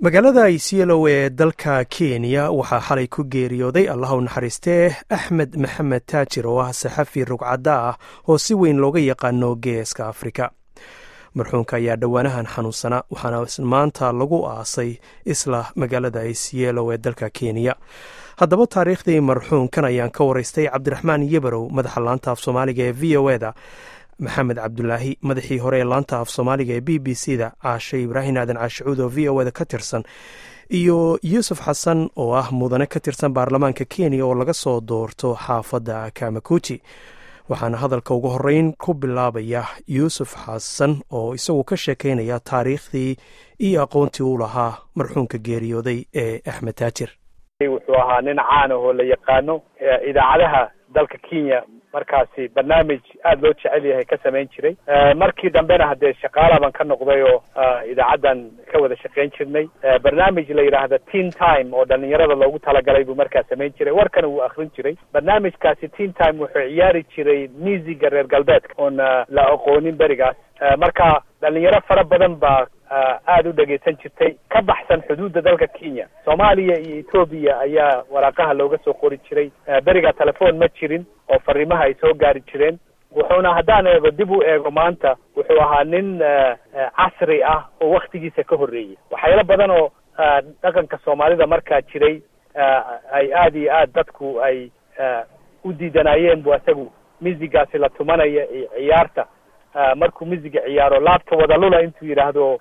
magaalada isielo ee dalka kenya waxaa xalay ku geeriyooday allah u naxariistee axmed maxamed taajir oo ah saxafi rugcadda ah oo si weyn looga yaqaano geeska afrika marxuunka ayaa dhowaanahan xanuunsana waxaana maanta lagu aasay isla magaalada isielo ee dalka kenya haddaba taariikhdii marxuunkan ayaan ka waraystay cabdiraxmaan yebarow madaxa laanta af soomaaliga ee v o eda maxamed cabdulaahi madaxii hore ee laanta af soomaaliga ee b b c da caashe ibraahim aadan caashicuud oo v o eda ka tirsan iyo yuusuf xasan oo ah mudane ka tirsan baarlamaanka kenya oo laga soo doorto xaafadda kamakuji waxaana hadalka ugu horeyn ku bilaabaya yuusuf xasan oo isagu ka sheekeynaya taariikhdii iyo aqoontii u lahaa marxuunka geeriyooday ee axmed taajir wuxuu ahaa nin caan oo la yaqaano idaacadaha dalka kenya markaasi barnaamij aada loo jecel yahay ka samayn jiray markii dambena haddee shaqaala baan ka noqday oo idaacaddan ka wada shaqayn jirnay barnaamij la yidhaahda teen time oo dhalinyarada loogu talagalay buu markaa samayn jiray warkana wuu akrin jiray barnaamijkaasi teen time wuxuu ciyaari jiray musiga reer galbeedka oon la aqoonin berigaas marka dhalinyaro fara badan baa aada u dhegaysan jirtay ka baxsan xuduudda dalka kenya soomaaliya iyo etoobiya ayaa waraaqaha looga soo qori jiray beriga telefoon ma jirin oo fariimaha ay soo gaari jireen wuxuuna haddaan eego dib u eego maanta wuxuu ahaa nin casri ah oo waktigiisa ka horreeyay waxyaalo badan oo dhaqanka soomaalida markaa jiray ay aada iyo aad dadku ay u diidanaayeen bu isagu musigaasi la tumanaya iyo ciyaarta markuu musiga ciyaaro laabta wada lula intuu yidhaahdo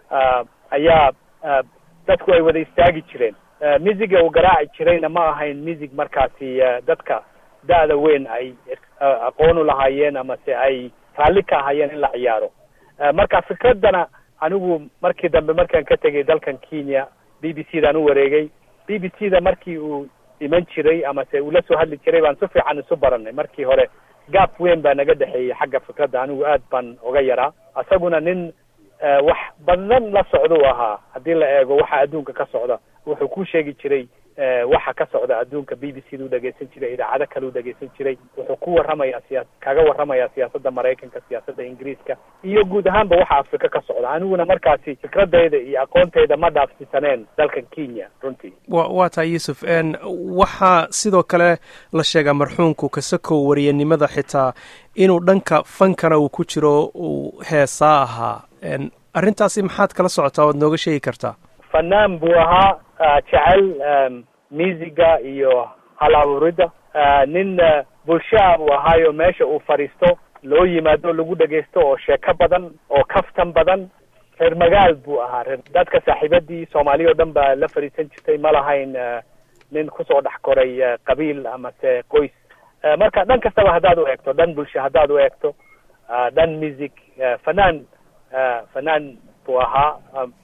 ayaa dadku ay wada istaagi jireen musiga uu garaaci jirayna ma ahayn music markaasi dadka da-da weyn ay aqoon u lahaayeen amase ay raalli ka ahaayeen in la ciyaaro marka fikraddana anigu markii dambe markaan ka tegay dalkan kenya b b c daan u wareegay b b c da markii uu iman jiray amase uu la soo hadli jiray baan si fiican isu baranay markii hore gaap weyn baa naga dhexeeyey xagga fikradda anigu aad baan uga yaraa isaguna nin wax badan la socda u ahaa haddii la eego waxa adduunka ka socda wuxuu ku sheegi jiray waxa ka socda adduunka b b c da u dhegaysan jiray idaacado kale u dhegaysan jiray wuxuu ku warramayaa siyaa kaga warramayaa siyaasadda maraykanka siyaasadda ingiriiska iyo guud ahaanba waxa afrika ka socda aniguna markaasi fikradayda iyo aqoontayda ma dhaafsisaneen dalkan kenya runtii wa waa tahay yuusuf waxaa sidoo kale la sheegaa marxuunku kasakow wariyanimada xitaa inuu dhanka fankana uu ku jiro uu heesaa ahaa arrintaasi maxaad kala socotaa oad nooga sheegi kartaa fanaan buu ahaa jecel musiga iyo hal abuuridda nin bulshaa buu ahaayo meesha uu fadhiisto loo yimaado lagu dhegaysto oo sheeko badan oo kaftan badan reer magaal buu ahaa reer dadka saaxiibadii soomaaliya o dhan baa la fadhiisan jirtay ma lahayn nin kusoo dhex koray qabiil amase qoys marka dhan kastaba haddaad u eegto dhan bulsho haddaad u eegto dhan music fanaan fanaan buu ahaa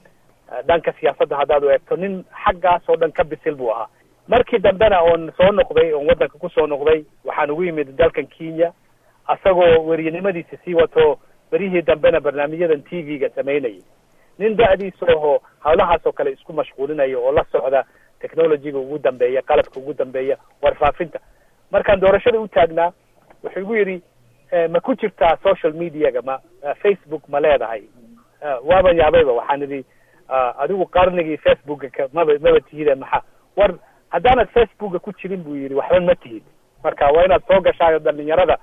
dhanka siyaasadda haddaad u eegto nin xaggaas oo dhan ka bisil buu ahaa markii dambena oon soo noqday oon waddanka kusoo noqday waxaan ugu yimid dalkan kenya asagoo weriyanimadiisa sii wato berihii dambena barnaamijyadan t v-ga samaynayay nin da-diisa oho hawlahaas oo kale isku mashquulinaya oo la socda technologyga ugu dambeeya qalabka ugu dambeeya warfaafinta markaan doorashada u taagnaa wuxuu igu yidhi ma ku jirtaa social mediaga ma facebook ma leedahay waaban yaabayba waxaan idhi adigu qarnigii facebooka maba maba tihide maxaa war haddaanad facebooka ku jirin buu yidhi waxba ma tihid marka waa inaad soo gashaayo dhalinyarada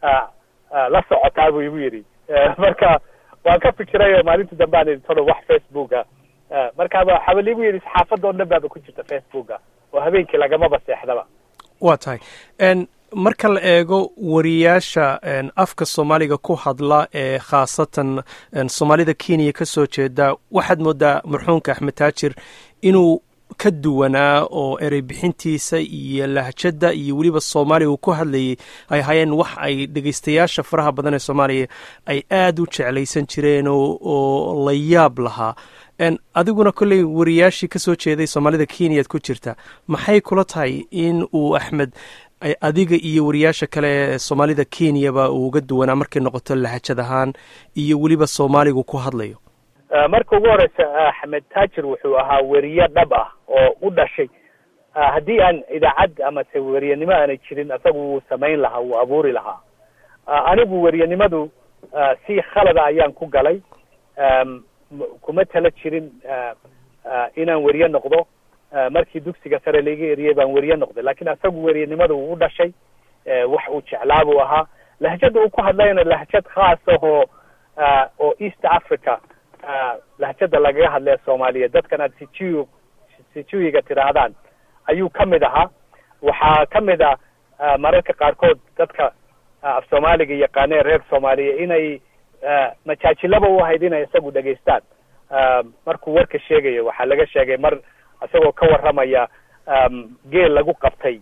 la socotaa buu igu yidhi marka waan ka fikirayo maalintii dambe aan idhi tolo wax facebooka markaaba xabal igu yidhi saxaafadda o dhan baaba ku jirta facebooka oo habeenkii lagamaba seexdaba waa tahay marka la eego wariyaasha afka soomaaliga ku hadla ee khaasatan soomaalida kenya ka soo jeeda waxaad moodaa marxuumka axmed taajir inuu ka duwanaa oo erey bixintiisa iyo lahjadda iyo weliba soomaaliya uu ku hadlayay ay ahaayeen wax ay dhegaystayaasha faraha badan ee soomaaliya ay aada u jeclaysan jireen oo la yaab lahaa adiguna kolley wariyaashii ka soo jeeday soomaalida kenyaad ku jirta maxay kula tahay in uu axmed adiga iyo wariyaasha kale ee soomaalida kenyaba uu uga duwanaa markay noqoto lahajad ahaan iyo weliba soomaaligu ku hadlayo marka ugu horeysa axmed taajir wuxuu ahaa weriye dhab ah oo u dhashay haddii aan idaacad amase weriyanimo aanay jirin asagu wuu samayn lahaa wuu abuuri lahaa anigu weriyanimadu si khalada ayaan ku galay kuma tala jirin inaan weriye noqdo markii dugsiga sare laiga eriyey baan weriye noqday lakin asagu weriyenimada uu u dhashay wax uu jeclaa buu ahaa lahjada uu ku hadlayna lahjad khaas ahoo oo east africa lahjada lagaga hadlaya soomaaliya dadkan aad sijiy sijuyiga tidhaahdaan ayuu ka mid ahaa waxaa ka mid a mararka qaarkood dadka af soomaaliga yaqaaneen reer soomaaliya inay majaajilaba u ahayd inay isagu dhegaystaan markuu warka sheegayo waxaa laga sheegay mar isagoo ka warramaya geel lagu qabtay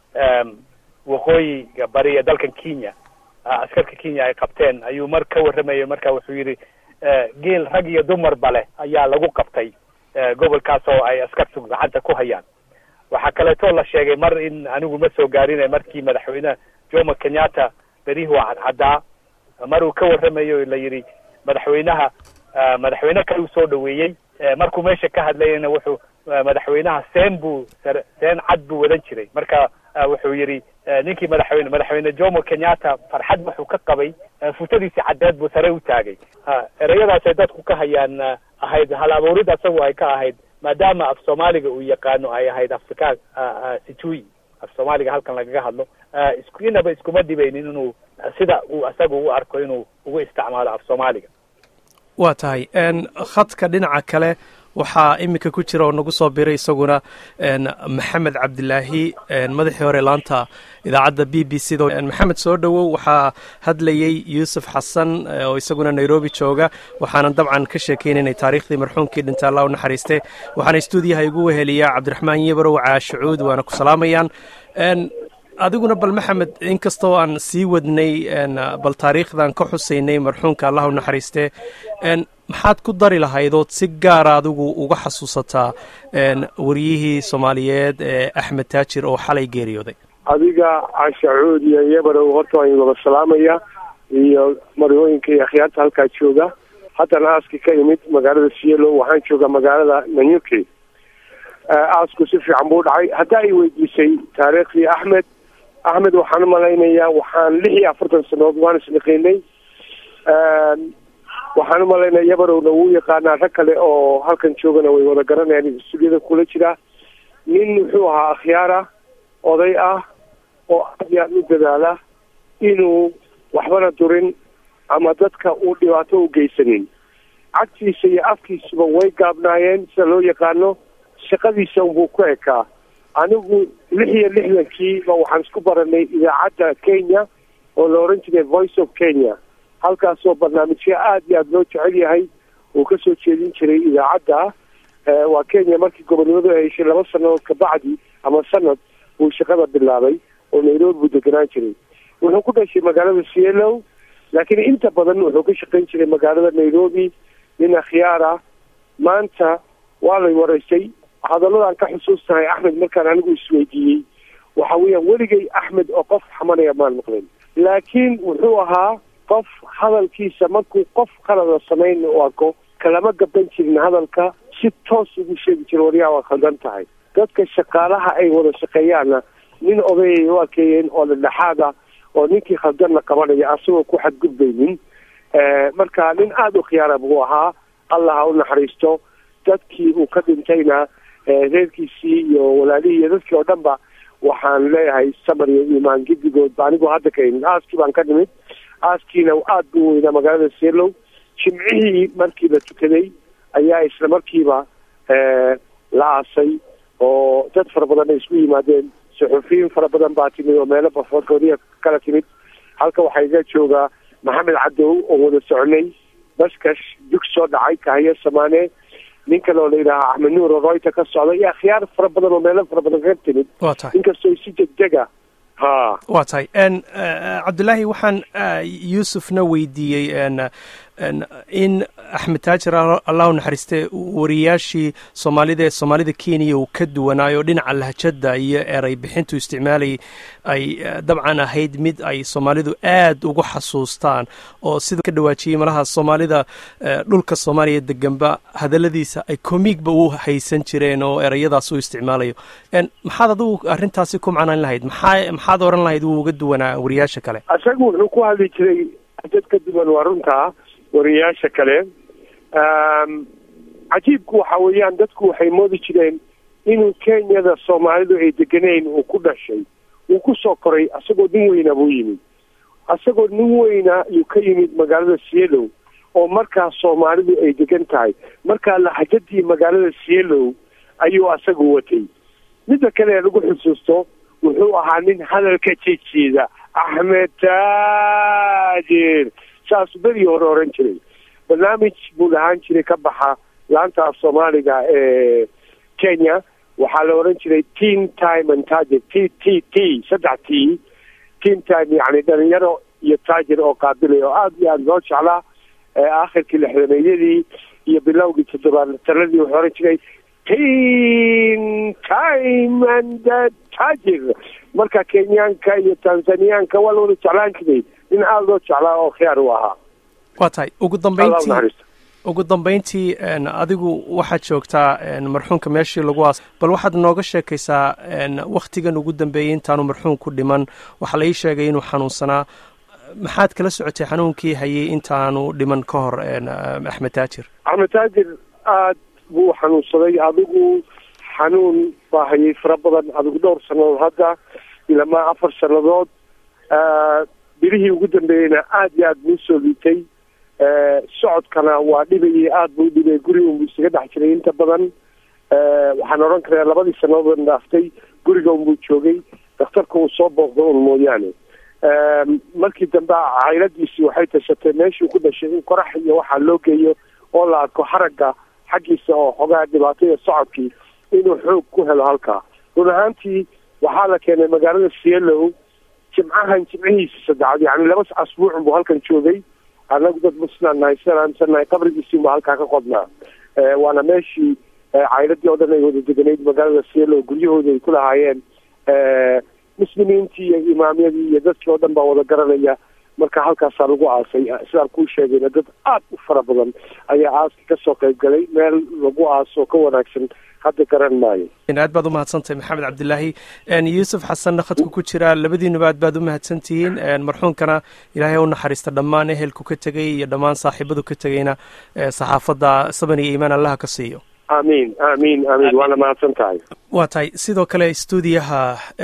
waqooyiga bari ee dalkan kenya askarka kenya ay qabteen ayuu mar ka warramayo marka wuxuu yidhi geel rag iyo dumarba leh ayaa lagu qabtay gobolkaas oo ay askartu gacanta ku hayaan waxaa kaleeto la sheegay mar in anigu ma soo gaarina markii madaxweyne jomo kenyatta berihi waa cadcaddaa mar uu ka warramayo la yidhi madaxweynaha madaxweyne kale uu soo dhaweeyey markuu meesha ka hadlayana wuxuu madaxweynaha seen buu seen cad buu wadan jiray marka wuxuu yidhi ninkii madaxweyne madaxweyne jomo kenyatta farxad wuxuu ka qabay futadiisi caddeed buu sare u taagay ereyadaasay dadku ka hayaan ahayd hal abuurid asagu ay ka ahayd maadaama af soomaaliga uu yaqaano ay ahayd afrikaan sijuy af soomaaliga halkan lagaga hadlo isku inaba iskuma dhibaynin inuu sida uu asagu u arko inuu ugu isticmaalo af soomaaliga waa tahay khadka dhinaca kale waxaa iminka ku jira oo nagu soo biray isaguna maxamed cabdilaahi madaxii hore laanta idaacadda b b c da maxamed soo dhowow waxaa hadlayey yuusuf xasan oo isaguna nairobi jooga waxaanan dabcan ka sheekeynaynay taariikhdii marxuumkii dhinta allah u naxariiste waxaana stuudiyaha igu weheliyaa cabdiraxmaan yebarow caashucuud waana ku salaamayaan adiguna bal maxamed inkastoo aan sii wadnay bal taariikhdan ka xusaynay marxuumka allah u naxariiste maxaad ku dari lahayd ood si gaara adigu uga xasuusataa wariyihii soomaaliyeed ee axmed taajir oo xalay geeriyooday adiga cashacuud iyo yabarow horta waan wada salaamaya iyo marooyinka iyo akhyaarta halkaa jooga haddana aaskii ka imid magaalada sielo waxaan joogaa magaalada nanyuki aasku si fiican buu dhacay hadda ay weydiisay taariikhdii axmed axmed waxaan u malaynayaa waxaan lix iyo afartan sanood waan isnaqaynay waxaan u malaynaya yabarowna wuu yaqaanaa rag kale oo halkan joogana way wada garanayaan stuudyada kula jira nin wuxuu ahaa akhyaara oday ah oo aad iyo aad u dadaala inuu waxbana durin ama dadka uu dhibaato u geysanin cagtiisa iyo afkiisuba way gaabnaayeen sida loo yaqaano shaqadiisa unbuu ku ekaa anigu lix iyo lixdankiiba waxaan isku baranay idaacadda kenya oo la oran jiray voice of kenya halkaasoo barnaamijyo aada iyo aada loo jecel yahay uu ka soo jeedin jiray idaacadda waa kenya markii gobonimadu ay heshay laba sanadood kabacdi ama sanad uu shaqada bilaabay oo nairobi buu deganaan jiray wuxuu ku dhashay magaalada cielo laakiin inta badan wuxuu ka shaqayn jiray magaalada nairobi nin akhyaara maanta waa lay waraysay hadalladan ka xusuustahay axmed markaan anigu isweydiiyey waxa weeyaan weligay axmed oo qof xamanaya maan maqlin laakiin wuxuu ahaa qof hadalkiisa markuu qof qalada samayn u arko kalama gaban jirin hadalka si toos ugu sheegi jira waryaa waa khaldan tahay dadka shaqaalaha ay wada shaqeeyaanna nin odayay u arkeeyeen oo dhedhexaada oo ninkii khaldanna qabanaya asagoo ku xadgudbaynin marka nin aada u khiyaara buu ahaa allah ha u naxariisto dadkii uu ka dhintayna reerkiisii iyo walaalihii iyo dadkii oo dhan ba waxaan leeyahay samar iyo iimaan gidigoodba anigoo hadda ka imid aaskii baan ka nimid aaskiina aada buu weynaa magaalada seelow jimcihii markii la tukaday ayaa isla markiiba la aasay oo dad fara badan ay isku yimaadeen suxufiyiin fara badan baa timid oo meelo bafoorkoodiya kala timid halka waxaa iga joogaa maxamed cadow oo wada soconay baskash dug soo dhacay kahaya samaane nin kale oo la yidhaaha axmed nuur oo royta ka socda iyo akhyaar fara badan oo meelo fara badan kaga timid waa tahay inkastoo si degdega ha waa tahay cabdilaahi waxaan yuusufna weydiiyey in axmed taajir allahu naxariiste wariyaashii soomaalida ee soomaalida kenya uu ka duwanaayo dhinaca lahjada iyo eray bixintu isticmaalayay ay dabcan ahayd mid ay soomaalidu aad ugu xasuustaan oo sida ka dhawaajiyey malaha soomaalida dhulka soomaaliya deganba hadaladiisa ay komiigba u haysan jireen oo erayadaas u isticmaalayo maxaad adigu arrintaasi ku macnayn lahayd maxaa maxaad oran lahayd wuu uga duwanaa wariyaasha kale isagu wuxuu ku hadli jiray dad ka duwan waa runtaa wariyaasha kale cajiibku waxa weeyaan dadku waxay moodi jireen inuu kenyada soomaalidu ay deganeyn uu ku dhashay uu ku soo koray asagoo nin weyna buu yimid asagoo nin weyna yuu ka yimid magaalada sielow oo markaa soomaalidu ay degan tahay markaa laxajadii magaalada sielow ayuu asagu watay midda kale ee lagu xusuusto wuxuu ahaa nin hadalka jejeeda axmed taajir saasuu berigii hore oran jiray barnaamij buu lahaan jiray ka baxa laanta af soomaaliga ee kenya waxaa la oran jiray team time and tajir t t t saddex t team time yacni dhalinyaro iyo taajir oo qaabilay oo aada iyo aada loo jeclaa aakhirkii lixdameeyadii iyo bilowgii toddobaataladii wuxuu oran jiray team time and tajir marka kenyaanka iyo tanzaniyaanka waa la wada jeclaan jiray nin aada loo jeclaa oo khiyaar u ahaa waa tahay ugu dambeyntii ugu dambeyntii adigu waxaad joogtaa marxuumka meeshii lagu aas bal waxaad nooga sheekaysaa waktigan ugu dambeeyey intaanu marxuumku dhiman waxaa la ii sheegay inuu xanuunsanaa maxaad kala socotay xanuunkii hayay intaanu dhiman ka hor axmed taajir axmed taajir aad buu xanuunsaday adigu xanuun baa hayay fara badan adigu dhowr sannadood hadda ilamaa afar sannadood bilihii ugu dambeeyeyna aada iyo aada buu soo liitay socodkana waa dhibayay aada buu dhibay guriga unbuu isaga dhex jiray inta badan waxaan odhan karaa labadii sannadood dhaaftay guriga unbuu joogay dakhtarka uu soo booqdo un mooyaane markii dambe cayladiisii waxay tashatay meeshuu ku dhashay in qorax iyo waxaa loo geeyo oo la arko haragga xaggiisa oo xogaa dhibaataya socodkii inuu xoog ku helo halkaa run ahaantii waxaa la keenay magaalada sielow jimcahan jimcihiisa saddexaad yacni laba asbuucun buu halkan joogay annagu dad muslaan nahay sidaan aaminsannahay qabrigiisii baa halkaa ka qodnaa waana meeshii cayladii oo dhan ay wada deganayd magaalada sielow guryahooda ay ku lahaayeen muslimiintii iyo imaamyadii iyo dadkii oo dhan baa wada garanaya marka halkaasaa lagu aasay sidaan kuu sheegayna dad aad u fara badan ayaa aaska kasoo qayb galay meel lagu aaso ka wanaagsan hadda garan maayo aad baad umahadsantahay maxamed cabdilaahi yuusuf xasanna khadku ku jira labadiinuba aad baad umahadsan tihiin marxuumkana ilaahay u naxariista dhammaan ehelku ka tegay iyo dhammaan saaxiibadu ka tegayna saxaafadda saban iyo iimaan allaha ka siiyo amiin amiin amiin waana mahadsan tahay waa tahay sidoo kale stuudiyaha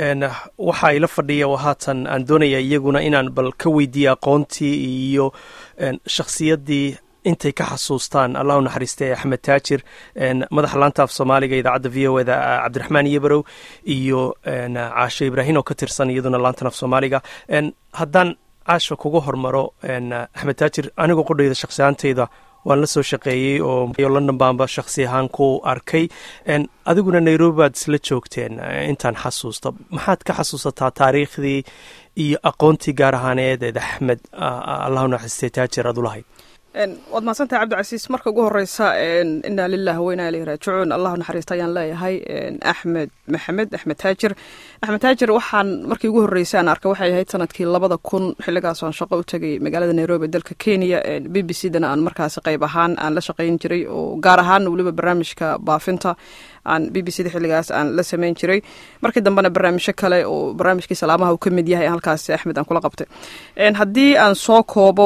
waxaa ila fadhiya oo haatan aan doonaya iyaguna inaan bal ka weydiiye aqoontii iyo shakhsiyaddii intay ka xasuustaan allah u naxariistay axmed taajir madaxa laanta af soomaaliga idaacadda v o eda cabdiraxmaan iyobarow iyo caasho ibraahin oo ka tirsan iyaduna laantan af soomaaliga haddaan caasha kuga hormaro axmed taajir anigoo qodhayda shakhsi ahaantayda waan la soo shaqeeyey oo london baanba shakhsi ahaan ku arkay adiguna nairobi baad isla joogteen intaan xasuusto maxaad ka xasuusataa taariikhdii iyo aqoontii gaar ahaaneedeed axmed allahu naxariistay taajir aad u lahayd waad mahadsantahay cabdicasiis marka ugu horeysa inaa lilah wainaa ilayhi raajicuun allahu naxariista ayaan leeyahay axmed maxamed axmed taajir axmed taajir waxaan markii ugu horreysay aan arkay waxay ahayd sanadkii labada kun xilligaas aan shaqo u tegay magaalada nairobi dalka kenya b b c dana aan markaasi qayb ahaan aan la shaqayn jiray oo gaar ahaan weliba barnaamijka baafinta aan b b c da xilligaas aan la samayn jiray markii dambena barnaamijyo kale oo barnaamijkii salaamaha uu ka mid yahay halkaasi axmed aan kula qabtay haddii aan soo koobo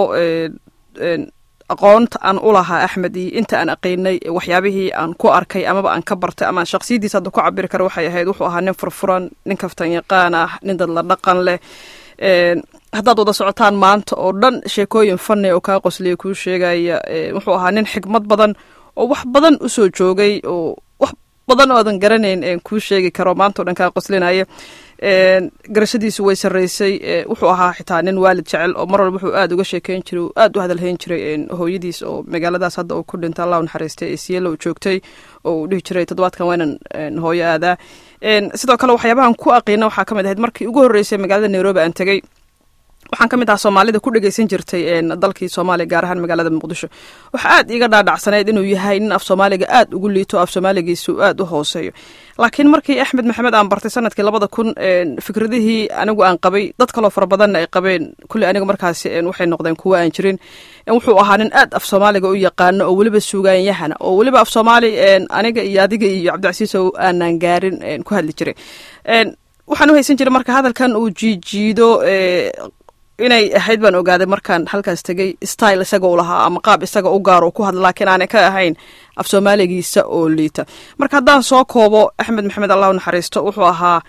aqoonta aan u lahaa axmed iyo inta aan aqaynay waxyaabihii aan ku arkay amaba aan ka bartay ama shaksiyadiisa hadda ku cabiri kara waxay ahayd wuxuu ahaa nin furfuran nin kaftan yaqaan ah nin dad la dhaqan leh haddaad wada socotaan maanta oo dhan sheekooyin fani oo kaa qosliya kuu sheegaya wuxuu ahaa nin xikmad badan oo wax badan usoo joogay oo wax badan oodan garanayn kuu sheegi karo maanta o dhan kaa qoslinaya garashadiisu way sarreysay wuxuu ahaa xitaa nin waalid jecel oo mar walba wuxuu aada uga sheekeyn jiray oo aada u hadalhayn jiray hooyadiis oo magaaladaas hadda uu ku dhintay allah u naxariistay ee siyelo joogtay oo uu dhihi jiray toddobaadkan waynan hooyo aadaa sidoo kale waxyaabahan ku aqiina waxaa ka mid ahayd markii ugu horreysay magaalada nairobi aan tegey waxaan ka mid ahaa soomaalida ku dhegeysan jirtay dalkii soomaaliya gaar ahaan magaalada muqdisho waxaa aad iiga dhaadhacsaneyd inuu yahay nin af soomaaliga aad ugu liito af soomaaligiisu aad u hooseeyo laakiin markii axmed maxamed aan bartay sanadkii labada kun fikradihii anigu aan qabay dad kaloo fara badanna ay qabeen kulley aniga markaasi waxay noqdeen kuwa aan jirin wuxuu ahaa nin aad af soomaaliga u yaqaano oo weliba sugaanyahana oo weliba af soomaali aniga iyo adiga iyo cabdicasiisow aanaan gaarin ku hadli jiray waxaan u haysan jiray marka hadalkan uu jiijiido inay ahayd baan ogaaday markaan halkaas tegey style isaga u lahaa ama qaab isaga u gaaro ku hadla laakiin aanay ka ahayn af soomaaligiisa oo liita marka haddaan soo koobo axmed maxamed allah u naxariisto wuxuu ahaa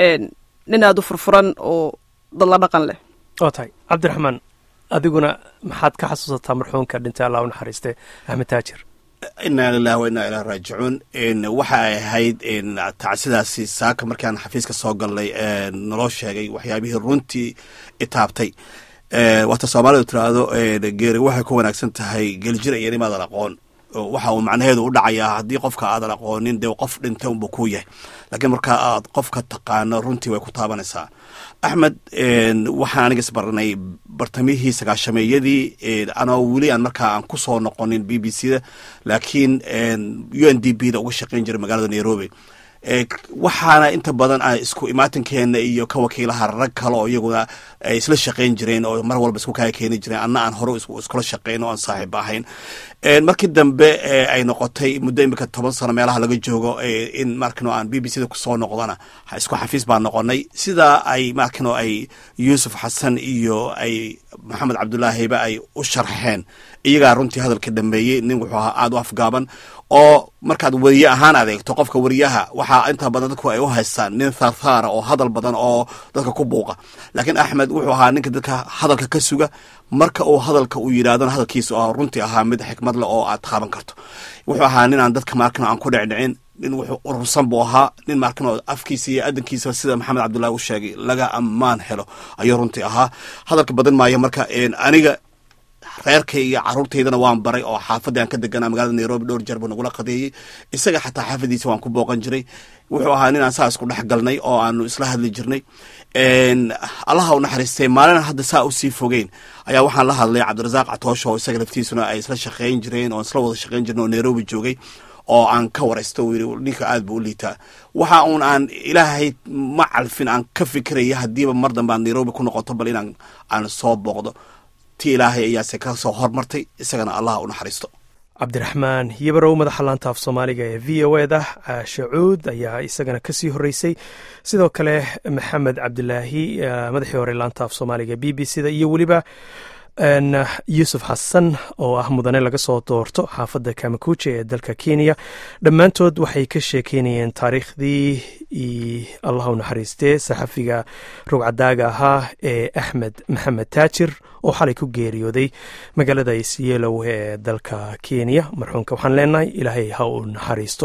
nin aada u furfuran oo dadla dhaqan leh waa tahay cabdiraxmaan adiguna maxaad ka xasuusataa marxuumka dhintay allah u naxariiste axmed taajir inaa lilahi wa inaa ilahi raajicuun waxa ay ahayd tacsidaasi saaka markaan xafiiska soo galnay naloo sheegay waxyaabihii runtii itaabtay waata soomaalidu tiraahdo geeri waxay ku wanaagsan tahay geljir iyo nimaadan aqoon waxa uu macnaheedu u dhacayaa haddii qofka aadan aqoonin dee qof dhintay unbuu ku yahay laakiin markaa aad qofka taqaano runtii way ku taabanaysaa axmed waxaan aniga isbaranay bartamihii sagaashameeyadii anoo weli aan markaa aan ku soo noqonin b b c da laakiin u n d b da uga shaqayn jiray magaalada nairobi waxaana inta badan a isku imaatinkeena iyo ka wakiilaha rag kale oo iyaguna ay isla shaqayn jireen oo mar walba isku kaya keeni jireen anna aan hore iskula shaqayn oo aan saaxiib ahayn markii dambe ay noqotay muddo imika toban sano meelaha laga joogo in markano aan b b c da kusoo noqdana isku xafiis baan noqonay sidaa ay markano ay yuusuf xasan iyo ay maxamed cabdulaahiba ay u sharxeen iyagaa runtii hadalka dhameeyey nin wuxuu ahaa aada u afgaaban oo markaad weriye ahaan adeegto qofka weriyaha waxaa inta badan dadku ay u haystaan nin tharthaara oo hadal badan oo dadka ku buuqa laakiin axmed wuxuu ahaa ninka dadka hadalka ka suga marka uu hadalka uu yidhahdona hadalkiisa oo runtii ahaa mid xikmad leh oo aad qaaban karto wuxuu ahaa nin aan dadka markano aan ku dhicdhicin nin wuxuu urursan buu ahaa nin markano afkiisa iyo adankiisa sida maxamed cabdullahi u sheegay laga ammaan helo ayuu runtii ahaa hadalka badan maayo marka aniga reerkay iyo caruurtaydana waan baray oo xaafadii aan ka deganaa magaalada nairobi dhowr jeer buu nagula qadeeyey isaga xataa xaafadiisa waan ku booqan jiray wuxuu ahaa nin aan saa isku dhex galnay oo aanu isla hadli jirnay allaha u naxariistay maalin hadda saa usii fogeyn ayaa waxaan la hadlay cabdirasaaq catoosho oo isaga laftiisuna ay isla shaqayn jireen oo isla wada shaqayn jireen oo nairobi joogay oo aan ka waraysto uu yidhi ninka aad buu u liitaa waxa uun aan ilaahay ma calfin aan ka fikiraya haddiiba mar dambe aan nairobi ku noqoto bal inaan aan soo booqdo ti ilaahay ayaase ka soo hormartay isagana allah u naxariisto cabdiraxmaan yabarow madaxa laanta af soomaaliga ee v o e da caashe cuud ayaa isagana kasii horeysay sidoo kale maxamed cabdilaahi madaxii hore laanta af soomaaliga b b c da iyo weliba yuusuf xasan oo ah mudane laga soo doorto xaafadda kamakuuje ee dalka kenya dhammaantood waxay ka sheekeynayeen taariikhdii allah u naxariistee saxafiga rugcadaaga ahaa ee axmed maxamed taajir oo xalay ku geeriyooday magaalada isyeelow ee dalka kenya marxuumka waxaan leenahay ilaahay ha u naxariisto